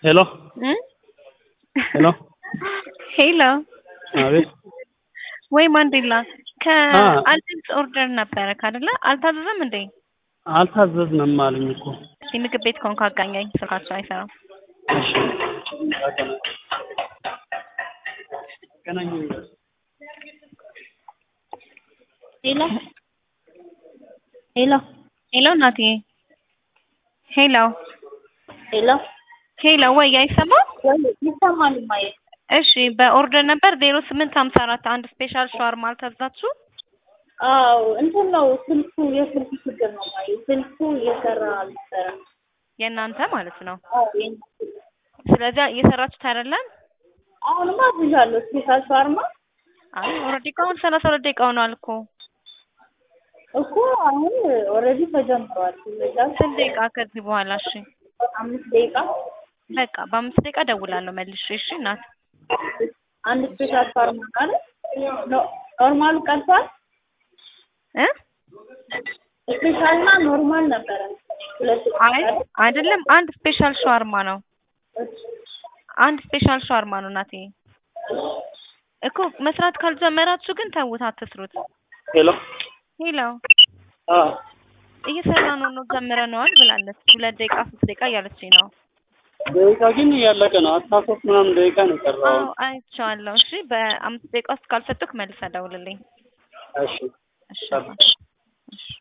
ሄሎ ሄሎ ሄሎ አቤት ወይ ማንዴላ ከአዲስ ኦርደር ነበረ ካደለ አልታዘዘም እንዴ? አልታዘዝንም አሉኝ እኮ። እስኪ ምግብ ቤት ከሆንክ አጋኛኝ፣ ስልካቸው አይሰራም። እሺ ገናኝ ሄሎ ሄሎ ሄሎ እናቴ፣ ሄሎ ሄሎ ሄሎ፣ ወይ አይሰማም? ይሰማል ማየ እሺ በኦርደር ነበር ዜሮ ስምንት ሀምሳ አራት አንድ ስፔሻል ሻወርማ አልታዘዛችሁ? አዎ እንትን ነው ስልኩ የስልኩ ችግር ነው ማየ ስልኩ እየሰራ አልነበረም። የእናንተ ማለት ነው። አዎ የእኛ ስልክ። ስለዚህ እየሰራችሁት አይደለም? አሁንማ አዝዣለሁ ስፔሻል ሻርማ አይ ኦልሬዲ እኮ አሁን ሰላሳ ሁለት ደቂቃ ሆኗል እኮ። እኮ አሁን ኦልሬዲ ተጀምሯል። ስለዛ ስንት ደቂቃ ከዚህ በኋላ? እሺ አምስት ደቂቃ በቃ በአምስት ደቂቃ ደውላለሁ መልሼ። እሺ እናት አንድ ስፔሻል ሻርማ ካለ ኖርማሉ ቀርቷል። እ ስፔሻልና ኖርማል ነበረ። ሁለት አይ አይደለም፣ አንድ ስፔሻል ሻወርማ ነው። አንድ ስፔሻል ሻወርማ ነው እናቴ። እኮ መስራት ካልጀመራችሁ ግን ተውት፣ አትስሩት። ሄሎ ሄሎ አ እየሰራ ነው ነው ጀምረነዋል ብላለች። ሁለት ደቂቃ ሶስት ደቂቃ እያለችኝ ነው። ደቂቃ ግን እያለቀ ነው። አስራ ሶስት ምናምን ደቂቃ ነው የቀረው። አዎ አይቼዋለሁ። እሺ በአምስት ደቂቃ ውስጥ ካልሰጡክ መልሰህ ደውልልኝ። እሺ እሺ እሺ